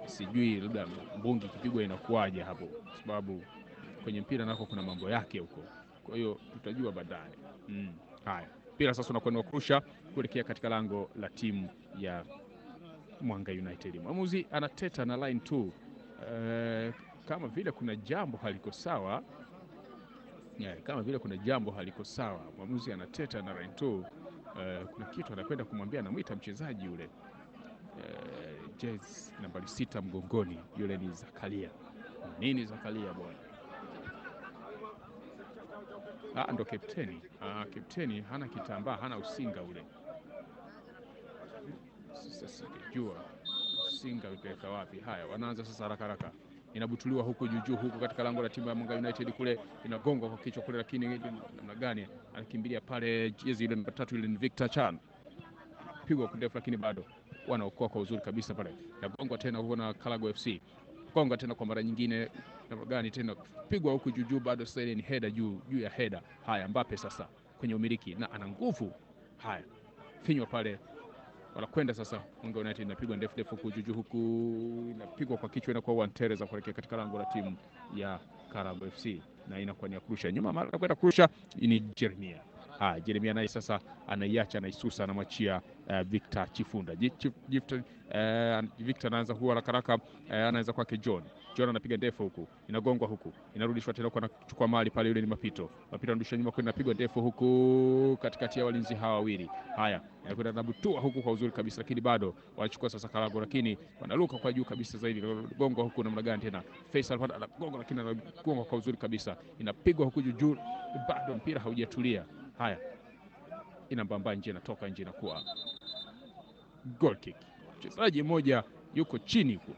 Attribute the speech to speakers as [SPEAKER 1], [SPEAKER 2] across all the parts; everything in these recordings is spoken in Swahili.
[SPEAKER 1] sijui labda mbungi ikipigwa inakuwaje hapo, kwa sababu kwenye mpira nako kuna mambo yake huko, kwa hiyo tutajua baadaye. Mm. Haya, mpira sasa unakwenda kurusha kuelekea katika lango la timu ya Mwanga United. Mwamuzi anateta na line 2 eh, kama vile kuna jambo haliko sawa yeah, kama vile kuna jambo haliko sawa. Mwamuzi anateta na line 2 eh, kuna kitu anakwenda kumwambia, anamwita mchezaji yule eh, jezi nambari sita mgongoni, yule ni Zakaria. Nini Zakaria bwana? Ah, ndo kapteni. Ah, kapteni hana kitambaa, hana usinga ule. Sasa sijajua usinga utaweka wapi. Haya, wanaanza sasa haraka haraka, inabutuliwa huku juu juu huku katika lango la timu ya Mwanga United kule, inagongwa kwa kichwa kule, lakini namna gani anakimbilia pale, jezi ile namba tatu ile ni Victor Chan, pigwa kundefu, lakini bado wanaokoa kwa uzuri kabisa pale, inagongwa tena huko na Kalago FC gonga tena kwa mara nyingine, namna gani tena pigwa huku juu juu, bado sasa ile ni heda juu juu ya heda. Haya, Mbappe sasa kwenye umiliki na ana nguvu. Haya, finywa pale, wanakwenda sasa. Mwanga United inapigwa ndefu ndefu huku juu juu, huku inapigwa kwa kichwa, inakuwa Wantereza kuelekea katika lango la timu ya Karago FC na inakuwa ni ya kurusha nyuma, mara anakwenda kurusha ni Jeremia. Haya, Jeremia naye sasa anaiacha, anaisusa, anamwachia uh, Victor Chifunda. Ji- Chif- Victor, uh, Victor anaanza huwa haraka haraka, uh, anaanza kwake John. John anapiga ndefu huku, inagongwa huku, inarudishwa tena kwa anachukua mali pale, yule ni Mapito. Mapito anarudisha nyuma kwenda, inapigwa ndefu huku katikati ya walinzi hawa wawili. Haya, anakwenda nabutua huku kwa uzuri kabisa, lakini bado wanachukua sasa Karago, lakini wanaruka kwa juu kabisa zaidi, gongwa huku namna gani tena, Faisal pale anagonga, lakini anagonga kwa uzuri kabisa, inapigwa huku juu juu, bado mpira haujatulia. Haya, inambamba nje, inatoka nje, inakuwa goal kick. Mchezaji mmoja yuko chini huko,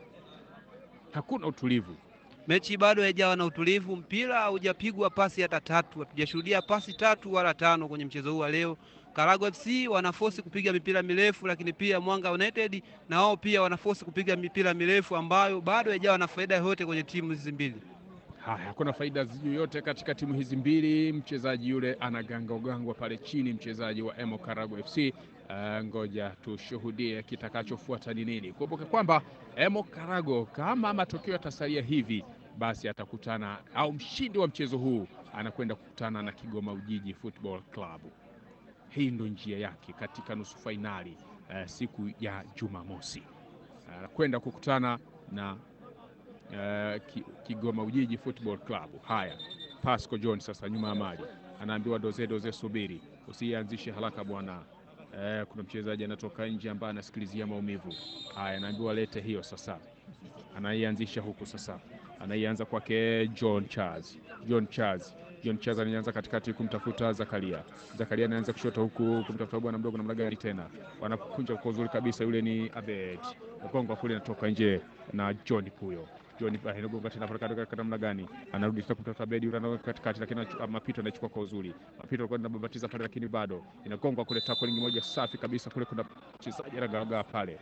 [SPEAKER 1] hakuna utulivu.
[SPEAKER 2] Mechi bado haijawa na utulivu, mpira haujapigwa pasi hata tatu. Hatujashuhudia pasi tatu wala tano kwenye mchezo huu wa leo. Karago FC wanafosi kupiga mipira mirefu, lakini pia Mwanga United na wao pia wanafosi kupiga mipira mirefu ambayo bado haijawa na faida yoyote kwenye timu hizi mbili.
[SPEAKER 1] Haya, hakuna faida yoyote katika timu hizi mbili. Mchezaji yule anagangwagangwa pale chini, mchezaji wa Emo Karago FC. Uh, ngoja tushuhudie kitakachofuata ni nini. Kumbuke kwamba Emo Karago kama matokeo yatasalia hivi, basi atakutana au mshindi wa mchezo huu anakwenda kukutana na Kigoma Ujiji Football Club. Hii ndo njia yake katika nusu fainali uh, siku ya Jumamosi anakwenda kukutana na Uh, Ki- Kigoma Ujiji Football Club. Haya, Pasco John sasa nyuma ya mali anaambiwa doze doze, subiri usianzishe haraka bwana. Uh, kuna mchezaji anatoka nje ambaye anasikilizia maumivu. Haya, anaambiwa lete hiyo sasa, anaianzisha huku sasa, anaianza kwake John Charles. John Charles John Charles anaanza katikati kumtafuta Zakaria. Zakaria anaanza kushoto huku kumtafuta bwana mdogo namna gani tena, wanakunja kwa uzuri kabisa, yule ni Abed Gonga kule, anatoka nje na John Puyo John anagonga tena pale katika namna gani, anarudi tena kumtafuta Bedi yule anagonga katikati, lakini anachu- Mapito anachukua kwa uzuri. Mapito alikuwa anababatiza pale, lakini bado inagongwa kule, tackling moja safi kabisa kule, kuna mchezaji anagaagaa pale,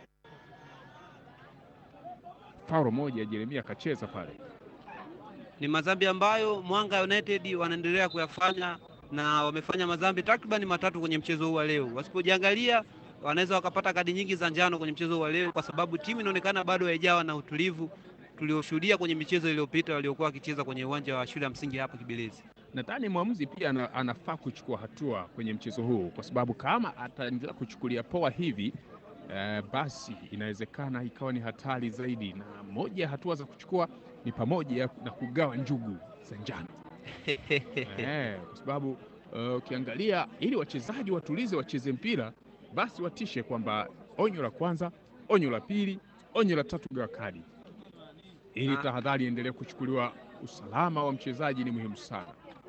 [SPEAKER 1] faulo moja Jeremia akacheza pale.
[SPEAKER 2] Ni madhambi ambayo Mwanga United wanaendelea kuyafanya na wamefanya madhambi takriban matatu kwenye mchezo huu wa leo. Wasipojiangalia wanaweza wakapata kadi nyingi za njano kwenye mchezo huu wa leo, kwa sababu timu inaonekana bado haijawa na utulivu tulioshuhudia kwenye michezo iliyopita waliokuwa wakicheza kwenye uwanja wa shule ya msingi hapa Kibirizi.
[SPEAKER 1] Nadhani mwamuzi pia ana, anafaa kuchukua hatua kwenye mchezo huu, kwa sababu kama ataendelea kuchukulia poa hivi eh, basi inawezekana ikawa ni hatari zaidi, na moja ya hatua za kuchukua ni pamoja na kugawa njugu za njano eh, kwa sababu eh, ukiangalia ili wachezaji watulize, wacheze mpira, basi watishe kwamba onyo la kwanza, onyo la pili, onyo la tatu, gawa kadi, ili
[SPEAKER 2] Ah.
[SPEAKER 1] tahadhari iendelee kuchukuliwa. Usalama wa mchezaji ni muhimu sana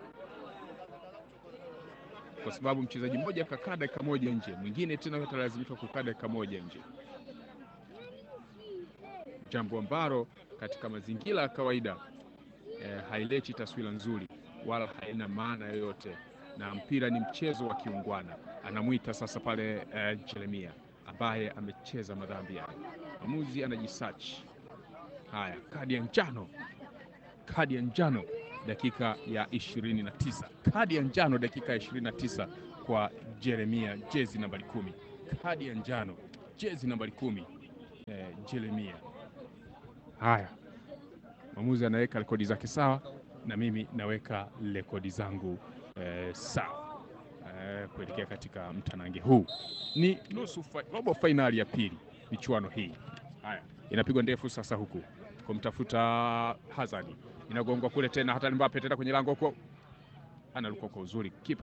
[SPEAKER 1] kwa sababu mchezaji mmoja akakaa dakika moja nje, mwingine tena atalazimika kukaa dakika moja nje, jambo ambalo katika mazingira ya kawaida eh, haileti taswira nzuri wala haina maana yoyote, na mpira ni mchezo wa kiungwana. Anamwita sasa pale eh, Jeremia ambaye amecheza madhambi yake. Mwamuzi anajisearch. Haya, kadi ya njano, kadi ya njano dakika ya 29, kadi ya njano dakika ya 29 kwa Jeremia, jezi nambari kumi, kadi ya njano jezi nambari kumi, eh, Jeremia Haya, mwamuzi anaweka rekodi zake sawa, na mimi naweka rekodi zangu eh, sawa eh, kuelekea katika mtanange huu. Ni nusu fa, robo fainali ya pili michuano hii. Haya, inapigwa ndefu sasa, huku kumtafuta Hazard, inagongwa kule tena, hata Mbappe tena kwenye lango huko, analuka kwa uzuri kipa